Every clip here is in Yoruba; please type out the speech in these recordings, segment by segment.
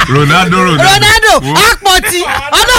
ronaldo ronaldo ronaldo Wo- apọ̀tì ọ̀nà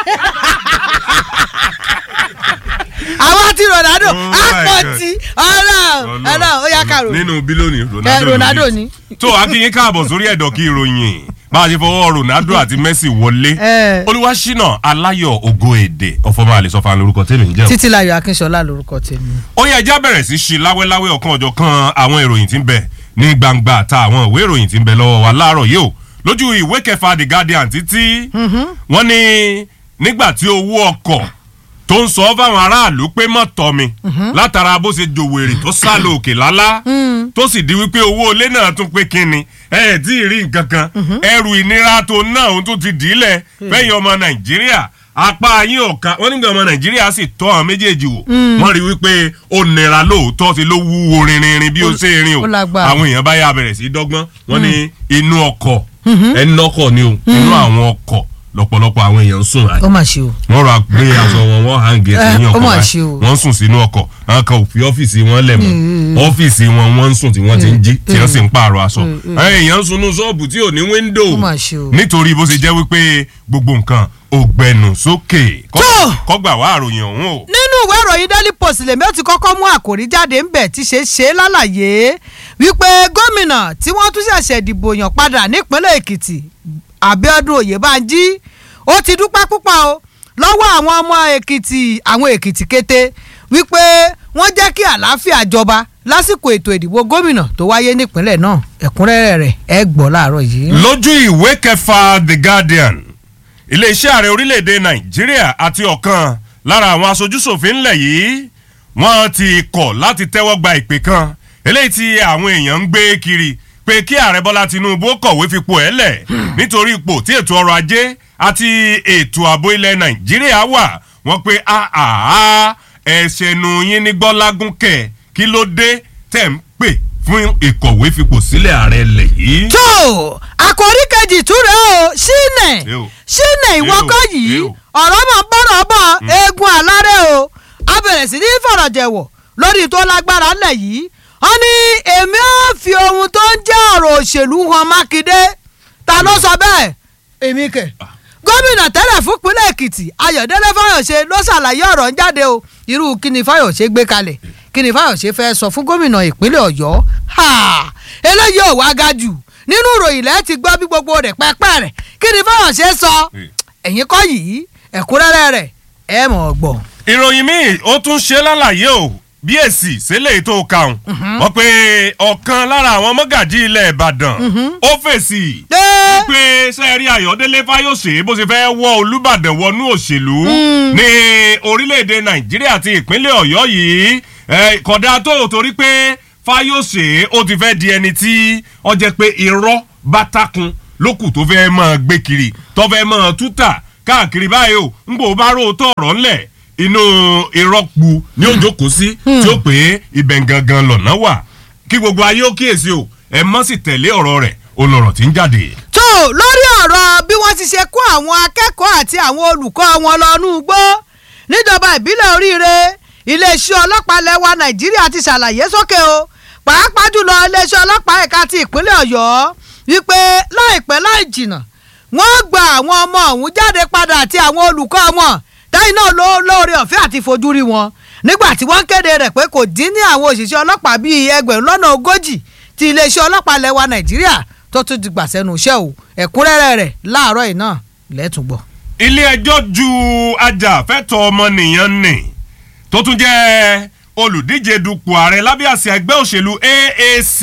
àwọn ti ronaldo Oh my apọ̀tì ọ̀nà ọ̀nà ó yá kàrò nínú bílíọ̀nù Eh, ronaldo Ronaldo ló ni. ní. tó akínyín káàbọ̀ sórí ẹ̀dọ̀ kí ìròyìn bá a ṣe fọwọ́ ronaldo àti messi wọlé Eh. olúwaṣínà aláyọ̀ ògo èdè ọ̀fọ̀mọ́ àlesọ́fà lórúkọ tèmi ń jẹ́ o. títí láyọ̀ akínṣọlá lórúkọ tèmi. ó yẹ ẹjá bẹ̀rẹ̀ sí ṣe láwẹ́láwẹ́ ọ̀kan ọ̀jọ̀ kan àwọn ìròyìn tí ń bẹ ní gbangba àta àwọn ìwé ìròyìn tí ń bẹ lọ́wọ́ wa láàárọ̀ yìí o lójú ìwé kẹfà the guardian títí wọ́n ní nígbà tí owó ọkọ̀ tó ń sọ fáwọn aráàlú pé mọ̀ tọ́ mi látara bó ṣe jòwèrè tó sá lọ òkè lálá tó sì di wípé owó ilé náà tún pé kínni ẹ ẹ tí ì rí nǹkan kan ẹrù ìnira tó náà òun tó ti dì í lẹ̀ fẹ́yìn ọmọ nàìjíríà apá yín ọ̀ka wọ́n nígbà ọmọ nàìjíríà sì tọ́ àwọn méjèèjì wò wọ́n rí wípé ó nira lóòótọ́ ti ló wúwo rinrinrin bí ó ṣe rin o ó lágbára. àwọn èèyàn bá yà bẹ̀rẹ̀ sí í dọ́gbọ́n wọ́n ní inú ọkọ̀ ẹnu ọkọ̀ ni o inú àwọn ọkọ̀ lọ́pọ̀lọpọ̀ àwọn èèyàn ń sùn láì ó mà ṣe o. wọ́n rà gbé aṣọ wọn wọ́n hangi ẹsẹ̀ Eh, ní ó ọkọ̀ mà báyìí ṣe o. wọ́n sùn sínú ọkọ̀ àwọn kan ò fi ọ́fíìsì wọn lẹ̀ mọ́ ọ́fíìsì wọn wọ́n ń sùn tí wọ́n ti ń jí tí wọ́n sì ń pààrọ̀ aṣọ àwọn èèyàn ń sunú ṣọ́ọ̀bù tí ò ní wíńdò Ó mà ṣe o. nítorí bó ṣe jẹ́ wípé gbogbo nǹkan ò gbẹnu sókè Kọ́- Tó! kọ́gbà wá àròyìn ọ̀hún o. nínú ìwé ìròyìn daily post lèmi ó ti kọ́kọ́ mú àkòrí jáde ńbẹ̀ tí ṣe ṣe lálàyé wípé gómìnà tí wọ́n tún ṣẹ̀ṣẹ̀ dìbò yàn padà nípínlẹ̀ èkìtì abiodun oyèbánjí ó ti dúpẹ́ púpọ̀ o lọ́wọ́ àwọn ọmọ èkìtì àwọn èkìtì kété wípé wọ́n jẹ́ kí àlàáfíà jọba lásìkò ètò ìdìbò gómìnà tó wáyé nípínlẹ̀ náà ẹ̀kúnrẹ́rẹ́ rẹ̀ ẹ gbọ́ láàárọ̀ yìí. lójú ìwé kẹfà the guardian iléeṣẹ́ ààrẹ orílẹ̀-èdè nàìjíríà àti ọ̀kan lára àwọn aṣojúṣòfin ńlẹ̀ yìí wọ́n ti kọ̀ láti tẹ́wọ́ gba ìpè kan eléyìí tí àwọn èèyàn ń gbé kiri pé kí ààrẹ bọ́lá tinubu kọ̀wé fipò ẹ̀ lẹ̀ nítorí ipò tí ètò ọrọ̀ ajé àti ètò ààbò ilẹ̀ nàìjíríà wà wọ́n pé àhàhà ẹ̀ṣẹ̀nu yín ní gbọ́lágún kẹ̀ kí ló dé tẹ̀ ń pè fún ìkọ̀wé fipò sílẹ̀ ààrẹ lẹ̀ yìí. tó àkòrí kejì túre o ṣínẹ Ew. ṣínẹ ìwọ́kọ̀ Ew. yìí Ew. ọ̀rọ̀ mọ̀ bọ́rọ̀ bọ̀ eegun àlárẹ̀ o a bẹ̀rẹ̀ sí ní fọ̀rọ̀jẹ̀wọ̀ lórí tó lágbára ńlẹ̀ yìí wọ́n ní èmi ò fi ohun tó ń jẹ́ ọ̀rọ̀ òṣèlú hàn mákindé ta ló sọ bẹ́ẹ̀ èmi kẹ̀ gómìnà tẹ́lẹ̀ fún ìpínlẹ̀ èkìtì ayọ̀dẹ́lẹ́ fáyọ̀ṣe ló ṣàlàyé ọ̀rọ̀ ń jáde o irú kíni fáyọ̀ṣe gbé kalẹ̀ kíni fáyọ̀ṣe fẹ́ sọ fún gómìnà ìpínlẹ̀ ọ̀yọ́ ha eléyìí ò wá ga jù nínú ìròyìn lẹ́ẹ̀ ti gbọ́ bí gbogbo rẹ̀ pẹ́pẹ́ rẹ̀ kíni fáyọ̀ṣe sọ ẹ̀yin kọ́ yìí ẹ̀kúnrẹ́rẹ́ rẹ̀ ẹ̀ mọ̀ ọ́ gbọ́. ìròyìn míì ó tún ṣe lálàyé o bí èsì sílẹ̀ tó kàún wọ́n pe ọ̀kan lára àwọn mọ́gàjí ilẹ̀ ìbàdàn ó fèsì Ẹ́. pé sẹ́ẹ̀rí ayọ̀délé fáyọ̀ṣe bó ṣe fẹ́ wọ́ olùbàdàn wọnú òṣèlú ní orílẹ̀-èdè nàìjíríà àti ìpínlẹ̀ ọ̀yọ́ yìí eh, kódà tó torí pé fáyọ̀ṣe ó ti fẹ́ di ẹni tí ó jẹ́ pé irọ́ bá takun lókù tó fẹ́ máa gbé kiri tó fẹ́ máa tútà káàkiri báyìí o ń gbò bá róòótọ́ ọ̀rọ̀ ńlẹ̀ inú ìrọ́pù ni ó jókòó sí tí ó pé ibẹ̀ gangan lọ̀nà wà kí gbogbo ayé ó kíyèsí o ẹ mọ́ sì tẹ̀lé ọ̀rọ̀ rẹ̀ olọ̀rọ̀ tí ń jáde. tó lórí ọ̀rọ̀ bí wọ́n ti ṣe kó àwọn akẹ́kọ̀ọ́ àti àwọn olùkọ́ wọn lọ nú igbó níjọba ìbílẹ̀ oríire iléeṣẹ́ ọlọ́pàá lẹ́wà nàìjíríà ti ṣàlàyé sókè o pàápàá jùlọ iléeṣẹ́ ọlọ́pàá ẹ̀ka ti ìpínlẹ̀ ọ̀yọ́ wípé láìpẹ́ láì jìnnà wọ́n gba àwọn ọmọ ọ̀hún jáde padà àti àwọn olùkọ́ wọn táyì náà ló lóore ọ̀fẹ́ àti fojú rí wọn nígbà tí wọ́n kéde rẹ̀ pé kò dín ní àwọn òṣìṣẹ́ ọlọ́pàá bíi ẹgbẹ̀rún lọ́nà ogójì ti iléeṣẹ́ ọlọ́pàá lẹ́wà nàìjíríà tó tún ti gbà sẹ́nu iṣẹ́ o ẹ̀kúnrẹ́rẹ́ rẹ̀ láàárọ̀ yìí náà lẹ́tùgbọ̀. ilé ẹjọ́ ju ajàfẹ́tọ̀ ọmọnìyàn nì tó tún jẹ́ olùdíje dupò ààrẹ lábẹ́ àsíá ẹgbẹ́ òṣèlú AAC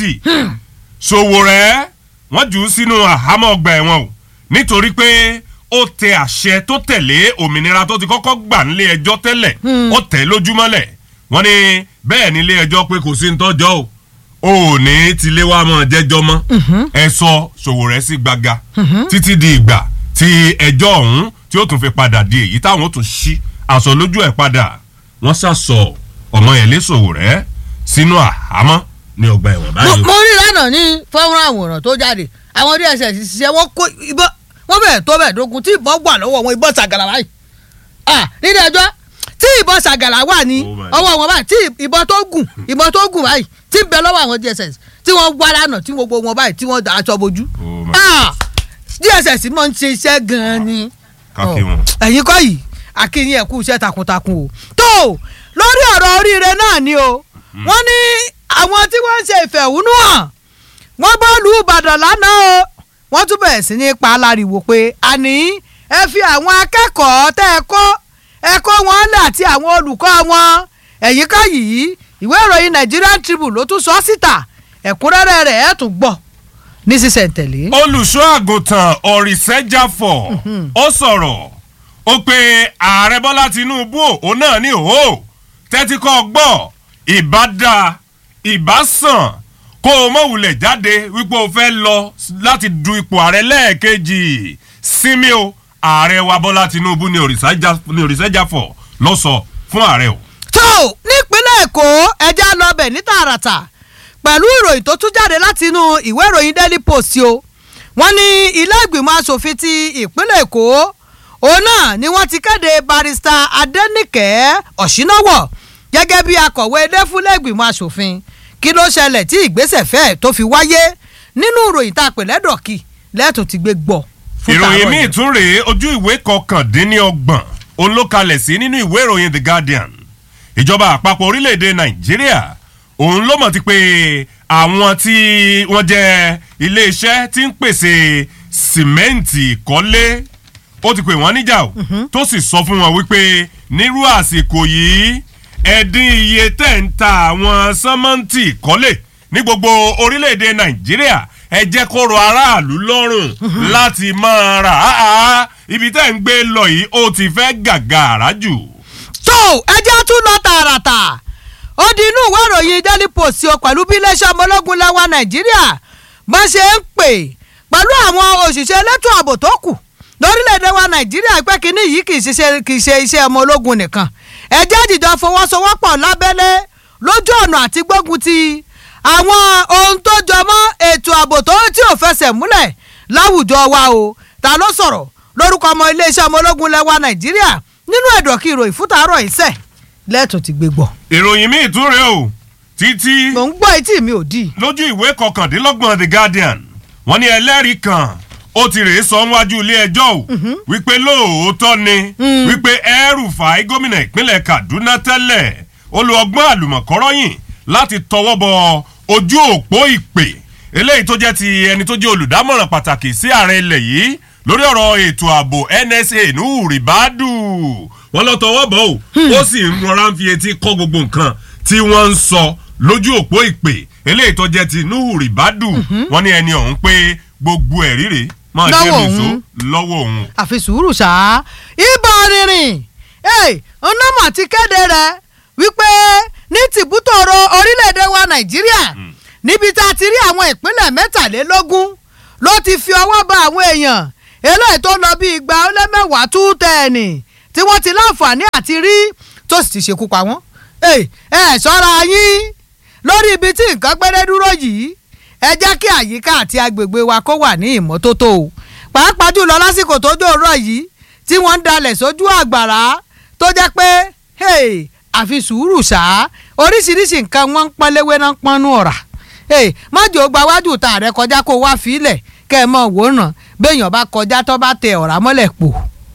Sowore wọ́n jù ú sínú àhámọ́ ọgbà ẹ̀wọ̀n o nítorí pé ó tẹ àṣẹ tó tẹ̀lé òmìnira tó ti kọ́kọ́ gbà nílé ẹjọ́ tẹ́lẹ̀ ó tẹ̀ lójúmọ́lẹ̀ wọ́n ní bẹ́ẹ̀ nílé ẹjọ́ pé kò sí ní tọ́jọ́ o ò ní tilé wa mọ̀ jẹ́jọ́ mọ́ ẹ sọ Sowore sí gbaga títí di ìgbà tí ẹjọ́ ọ̀hún tí ó tún fi padà di èyí táwọn ó tún ṣí aṣọ lójú ẹ̀ padà wọ́n ṣàṣọ ọmọ yẹn lé Sowore sínú àhámọ́ ní ọgbà ẹ̀wọ̀n báyìí. mo rí lánàá ní fọ́nrán àwòrán tó jáde àwọn dss ṣiṣẹ́ wọ́n kó ìbọn wọ́n bẹ̀rẹ̀ tó bẹ̀rẹ̀ dógún tí ìbọn wà lọ́wọ́ wọn ìbọn ṣàgàlà báyìí ah nílé ẹjọ́ tí ìbọn ṣàgàlà wà ní Oh my ọwọ́ wọn báyìí tí ìbọn tó gùn ìbọn tó gùn báyìí tí ń bẹ lọ́wọ́ àwọn dss tí wọ́n wá lánàá tí gbogbo wọn báyìí tí wọ́n da aṣọ bojú Oh my ah dss mọ̀ ń ṣe iṣẹ́ gan-an ni kákí wọn. ẹ̀yin kọ́ yìí akínyìn ẹ̀kú iṣẹ́ takuntakun o tó lórí ọ̀rọ̀ oríire náà ni o wọ́n ní àwọn tí wọ́n ń ṣe ìfẹ̀hónúhàn wọ́n bọ́ọ̀lù ìbàdàn lánàá o wọ́n tún bẹ̀rẹ̀ sí ní pa aláriwo pé àní ẹ fi àwọn akẹ́kọ̀ọ́ tẹ́ ẹ kọ́ ẹ kọ́ wọn lẹ̀ àti àwọn olùkọ́ wọn ẹ̀yìn ká yìí ìwé ìròyìn Nigerian Tribune ló tún sọ síta ẹ̀kúnrẹ́rẹ́ rẹ̀ ẹ̀ tún gbọ́ ní sísẹ̀ntẹ̀lé. olùṣọ́ àgùntàn ọ̀rìṣẹ́jáfọ̀ ó sọ̀rọ̀ ó pe ààrẹ bọ́lá tinúbú òun náà ní òhó tẹ́tí kọ́ gbọ́ ìbádá ìbásàn kó o mọ̀ wulẹ̀ jáde wípé o fẹ́ lọ láti du ipò ààrẹ lẹ́ẹ̀kejì sinmi o ààrẹ wa bọ́lá tinúbú ní ọ̀rìṣẹ́jáfọ̀ ló sọ fún ààrẹ o. tó nípínlẹ̀ èkó ẹja lọ́bẹ̀ ní tààràtà pẹ̀lú ìròyìn tó tún jáde láti inú ìwé ìròyìn daily post o wọ́n ní ilé ìgbìmọ̀ asòfin ti ìpínlẹ̀ èkó òun náà ni wọ́n ti kéde barista adẹ́nìkẹ́ ọ̀ṣínáwọ̀ gẹ́gẹ́ bí akọ̀wé ilé fúnlẹ̀ ìgbìmọ̀ asòfin kí ló ṣẹlẹ̀ tí ìgbésẹ̀ fẹ́ẹ̀ tó fi wáyé nínú ìròyìn tá a pè lẹ́dọ̀kì lẹ́tùn ti gbé gbọ́ fún tààrọ̀ ìròyìn míì yìí. tún rèé ojú ìwé kọkàndínlọ́gbọ̀n olókalẹ̀ sí nínú ìwé ìròyìn the guardian ìjọba àpapọ̀ orílẹ̀-èdè nàìjíríà òun ló mọ̀ ti pé àwọn tí wọ́n jẹ́ iléeṣẹ́ tí ń pèsè sìmẹ́ǹtì ìkọ́lé ó ti pè wọ́n níjà o tó sì sọ fún wọn wípé nírú àsìkò yìí ẹ̀dín iye tẹ̀ ń ta àwọn sọ́mọ́ǹtì ìkọ́lé ní gbogbo orílẹ̀-èdè nàìjíríà ẹ jẹ́ kó rọ aráàlú lọ́rùn láti máa rà á ibi tẹ́ ń gbé lọ yìí ó ti fẹ́ gàgàrà jù. tó ẹjẹ́ tún lọ tààràtà ó di inú ìwé ìròyìn daily post o pẹ̀lú bí iléeṣẹ́ ọmọ ológun lẹ́wà nàìjíríà bá ṣe ń pè pẹ̀lú àwọn òṣìṣẹ́ elétò ààbò tó kù lórílẹ̀‐èdè wa nàìjíríà pé kínní yìí kì í ṣiṣẹ́ kì í ṣe iṣẹ́ ọmọ ológun nìkan ẹjẹ́ ìdìjọ fọwọ́sowọ́pọ̀ lábẹ́lé lójú ọ̀nà àti gbógun ti àwọn ohun tó jọ mọ́ ètò ààbò tó tí ò fẹsẹ̀ múlẹ̀ láwùjọ wa o ta ló sọ̀rọ̀ lórúkọ ọmọ iléeṣẹ́ ọmọ ológun lẹ́wà nàìjíríà nínú ẹ̀dọ̀kí ìròyìn fún tàárọ̀ ìṣẹ̀ lẹ́ẹ̀tún ti gbé gbọ́. ìròyìn míì tún rèé o títí mò ń gbọ́ etí mi ò dì í. lójú ìwé kọkàndínlọ́gbọ̀n the guardian wọ́n ní ẹlẹ́rìí kan ó ti rèé sọ níwájú ilé ẹjọ́ o wípé lóòótọ́ ni wípé El-Rufai gómìnà ìpínlẹ̀ kaduna tẹ́lẹ̀ ó lo ọgbọ́n àlùmọ̀kọ́rọ́yìn láti tọwọ́ bọ ojú òpó ìpè eléyìí tó jẹ́ ti ẹni tó jẹ́ olùdámọ̀ràn pàtàkì sí ààrẹ ilẹ̀ yìí lórí ọ̀rọ̀ ètò ààbò nsa nuhu ribadu wọ́n lọ tọwọ́ bọ̀ o ó sì ń rọra ń fi etí kọ́ gbogbo nǹkan tí wọ́n ń sọ lójú òpó ìpè eléyìí tó jẹ́ ti nuhu ribadu wọ́n ní ẹni ọ̀hún pé gbogbo ẹ̀ ríre máa jẹ́ Lọ́wọ́ nìṣó òun. lọ́wọ́ òun. àfi sùúrù ṣá ibà rìnrìn ọ̀nàmọ̀ ti kéde rẹ̀ wípé ní tìbútòrò orílẹ̀-èdè wa nàìjíríà níbi tá a ti rí àwọn ìpínlẹ̀ mẹ́tàlélógún ló ti fi ọwọ́ ba àwọn èèyàn eléyìí tó lọ bí igba ó lé mẹ́wàá tú tẹ̀ẹ̀nì tí wọ́n ti láǹfààní àti rí tó sì ti ṣekú pa wọ́n. ẹ ẹ ṣọ́ra yín lórí ibi tí nǹkan pẹ́rẹ́ dúró yìí ẹ jẹ́ kí àyíká àti agbègbè wa kó wà ní ìmọ́tótó o pàápàá jùlọ lásìkò tó dòrò yìí tí wọ́n ń dalẹ̀ sójú àgbàrá tó jẹ́ pé hey, àfi sùúrù ṣá oríṣiríṣi nǹkan wọ́n ń pọ́n léwé náà ń pọ́nú ọ̀rà hey, mọ́jọ́ gba wájú ta rẹ kọjá kó wá fílẹ̀ kẹ́ ẹ mọ̀ wòran béèyàn bá kọjá tó bá tẹ ọ̀rá mọ́lẹ̀ pò.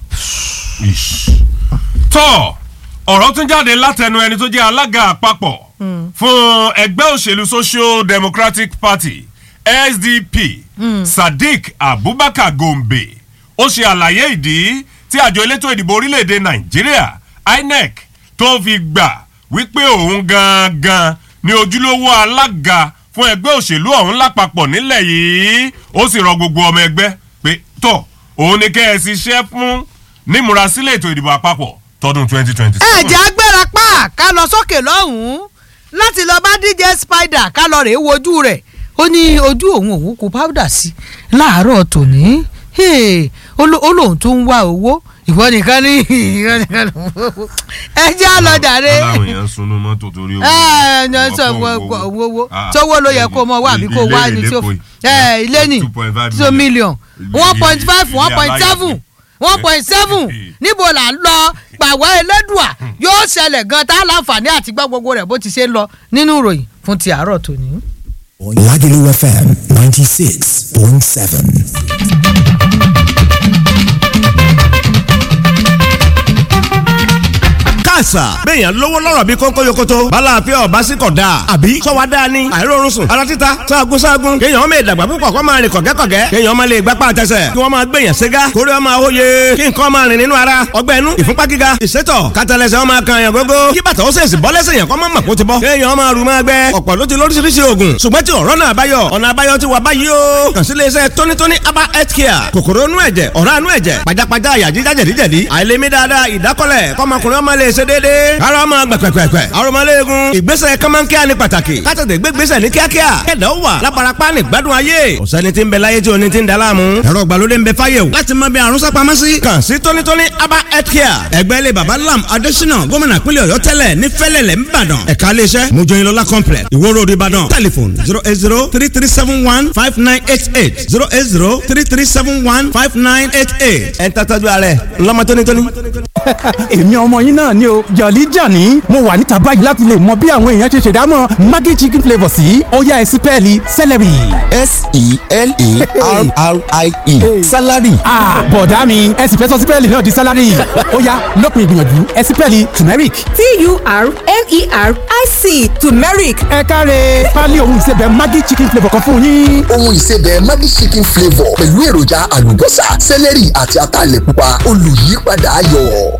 Ish. tọ́ ọ̀rọ̀ tún jáde látẹnu ẹni tó jẹ́ alága àpapọ̀ fún ẹgbẹ́ òṣèlú social democratic party sdp sadiq abubakar gombe ó ṣe àlàyé ìdí tí àjọ elétò ìdìbò orílẹ̀-èdè nàìjíríà inec tó fi gbà wípé òun gangan ni ojúlówó alága fún ẹgbẹ́ òṣèlú ọ̀hún lápapọ̀ nílẹ̀ yìí ó sì rọ gbogbo ọmọ ẹgbẹ́ pé tọ̀ òun ni kẹ́ ẹ ṣiṣẹ́ fún nímúrasílẹ̀ ètò ìdìbò àpapọ̀ tọdún twenty twenty ẹ jẹ́ agbára pa ká lọ sókè lọ́hùn-ún láti lọ bá dj spider ká lọ rèé wojú rẹ̀ ó ní ojú òun òun kò powder sí láàárọ̀ tòní Hey, ó ló- ó lóun tún ń wá owó ìwọ nìkan ní ìwọ nìkan ló ń wá owó ẹ jẹ́ àlọ́jàre aláwọ̀ èèyàn sunú mọ́tò torí owó. ẹ ẹ ẹ sọ owó owó sówó ló yẹ kó mọ wá àbí kó wá ní tí ó ẹ ilé ní two million one point five one point seven one point seven níbo là ń lọ pàwọ́ elédùà yóò ṣẹlẹ̀ gan tá a láǹfààní àti gbọ́ gbogbo rẹ̀ bó ti ṣe ń lọ nínú ìròyìn fún ti àárọ̀ tòní. Lagelu FM 96.7. àṣà. béèyàn lówó lọ́rọ̀ bí kónkó yokoto. bala àfẹ́ ọba sí kọ̀ dáa. àbí sọ́wọ́ dáa ni. àìrórun sùn. ara títa sáàgùn sáàgùn. kéèyàn ọmọ ìdàgbà púpọ̀ kó máa rìn kọ̀gẹ́kọ̀gẹ́. kéèyàn ọmọ lè gbapá àtẹsẹ̀. kí wọ́n máa gbèyàn ségá. kórè ọmọ àwòye. kí nǹkan máa rìn nínú ara. ọgbẹ́ inú ìfúnpá gíga. ìsétọ̀ kátàlẹ́sẹ̀ ọmọ kan yàn gógó. kí bàtà ó sèṣì bọ́ lẹ́sẹ̀ yàn kọ́ mọ́ mọ̀ kó ti bọ́. kéèyàn ọmọ rù máa gbẹ. ọ̀pọ̀ ló ti lóríṣiríṣi oògùn. ṣùgbọ́n tí ọ̀rọ̀ náà báyọ̀. ọ̀nà àbáyọ ti wà báyìí o. kàn sí iléeṣẹ́ tónítóní aba health care. kòkòrò inú ẹ̀jẹ̀ ọ̀rá inú ẹ̀jẹ̀ pajápajá àyà jíjá jẹ̀díjẹ̀dí. àìlèmí dáadáa ìdákọ́lẹ̀ kọ́mọkùnrin ọmọ lè ṣe déédéé. ara ọmọ gbẹ̀pẹ̀pẹ̀pẹ̀. arọmọléegun. ìgbésẹ̀ kọ́mọ́nkíá ni pàtàkì. kátàtẹ̀ gbégbésẹ̀ ní kíákíá. kẹ̀dọ̀ wà lábarapá ní gbádùn ayé. ọ̀sẹ́ni tí ń bẹ láyé tí oní ti ń da láàmú. ẹ̀rọ ìgbàlódé ń bẹ fáyé o. láti mọ bí àrùn sápamọ́ sí. kàn sí tónítóní aba health care. ẹgbẹ́ ilé baba lam adésínà gómìnà pínlẹ̀ ọ̀yọ́ tẹ́lẹ̀ ní fẹ́lẹ̀lẹ̀ ńbàdàn. ẹ̀ka iléeṣẹ́ mojoyinlola complex ìwó road ìbàdàn. telephone zero eight zero three three seven one five nine eight eight zero eight zero three three seven one five nine eight eight. ẹ̀ ń tọ́jú alẹ́ ńlọ́mọ tónítóní. èmi ọmọ yín náà ni o jọ̀lí jàní mo wà níta báyìí láti lè mọ bí àwọn èèyàn ṣe ṣèdámọ̀ maggi chicken flavour sí ọ̀yá ẹ̀sìn pẹ́ẹ́lí celery. S-E-L-E-R-R-I-E. Salary. ah bọ̀dá mi ẹ sì fẹ́ sọ sípẹ́ẹ̀lì náà di sálárì ọ̀yá lópin ìgbìyànjú ẹ̀sìn pẹ́ẹ́lì turmeric. T-U-R-M-E-R-I-C turmeric ẹ káre pálí ohun ìsebẹ̀ maggi chicken flavour kan fún yín. ohun ìsebẹ̀ Maggi chicken flavour pẹ̀lú èròjà àlùbọ́sà sẹ́lẹ̀rì àti ataalẹ̀ pupa olùyípadà ayọ̀.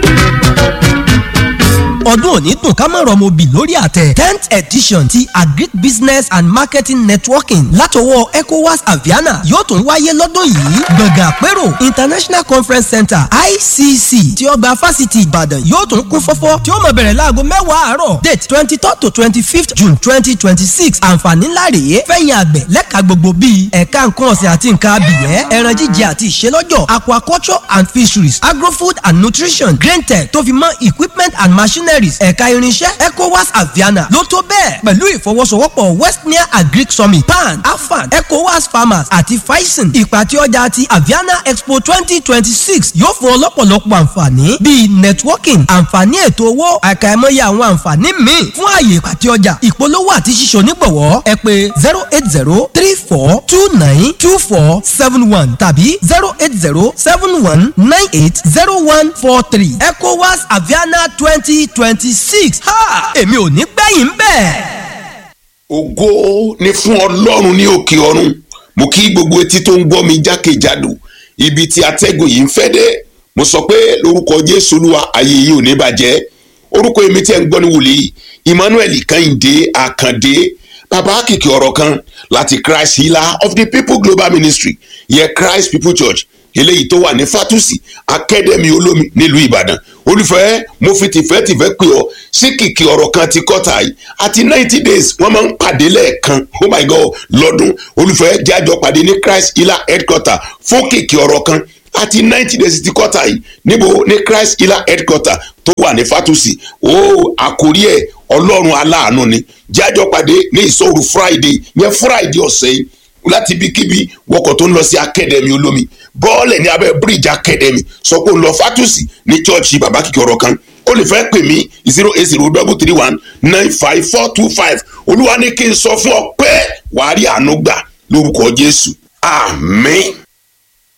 ọdún òní dùn ká má rọmọ bì lórí àtẹ tenth edition ti agric business and marketing networking látọwọ́ ecowas aviana yóò tún wáyé lọ́dún yìí gbọ̀ngàn àpérò international conference center icc tí ọgbà fásitì ìbàdàn yóò tún kún fọ́fọ́ tí ó máa bẹ̀rẹ̀ láago mẹ́wàá àárọ̀ date twenty third to twenty fifth june twenty twenty six àǹfààní ńlá rèé fẹ̀yìn àgbẹ̀ lẹ́ka gbogbo bíi ẹ̀ka nǹkan ọ̀sìn àti nǹkan abìyẹ́ ẹran jíjẹ àti ìṣelọ́jọ̀ aquaculture and fisheries agrofood and nutrition grain tech tó fi mọ́ equipment and machineries ẹ̀ka irinṣẹ́ ecowas aviana ló tó bẹ́ẹ̀ pẹ̀lú ìfọwọ́sowọ́pọ̀ westnia agric summit pan afan ecowas farmers àti faisen ìpàtẹ ọjà ti aviana expo twenty twenty six yóò fún ọlọ́pọ̀lọpọ̀ àǹfààní bíi networking àǹfààní ètò owó àkàìmọye àwọn àǹfààní míì fún ààyè ìpàtẹ ọjà ìpolówó àti ṣíṣe onígbọ̀wọ́ ẹ pè zero eight zero three four two nine two four seven one tàbí zero eight zero seven one nine eight zero one four three ecowas aviana twenty twenty six ha èmi ò ní gbẹ̀yìn bẹ́ẹ̀. ògo ni fún ọlọ́run ní òkè ọ̀run mo kí gbogbo etí tó ń gbọ́ mi jákèjádò ibi tí atẹ́gùn yìí ń fẹ́ dé mo sọ pé lórúkọ jésù olúwa ayé yìí ò ní bàjẹ́ orúkọ èmi tí ẹ̀ ń gbọ́ ní wòlíì emmanuel kẹ́hìndé àkàndé bàbá kìkì ọ̀rọ̀ kan láti christ healer of the people global ministry yẹ christ people church eléyìí tó wà ní fatusi akademi olómi nílùú ìbàdàn olùfẹ́ mo fi tìfẹ́tìfẹ́ pè ọ́ sí kìkì ọ̀rọ̀ kan ti kọ́ta yìí àti ninety days wọ́n máa ń pàdé lẹ́ẹ̀kan oh my god lọ́dún olùfẹ́ jájọ pàdé ní christ healer headquarter fún kìkì ọ̀rọ̀ kan àti ninety days ti kọ́ta yìí níbo ní christ healer headquarter tó wà ní fatusi ó àkórí ẹ̀ ọlọ́run aláàánú ni jájọ pàdé ní ìṣòro friday yẹn friday ọ̀sẹ̀ yìí láti ibikíbi wọkọ̀ tó ń lọ sí akademi olómi bọ́ọ̀lẹ̀ ní abẹ́ bíríìjì akademi sọ pé ó ń lọ fatusi ní chọ́ọ̀chì bàbá kìkì ọ̀rọ̀ kan ó lè fẹ́ pè mí zero eight zero double three one nine five four two five olúwa ní kí n sọ fún ọ pé wàá rí àánú gbà lórúkọ jésù àmín.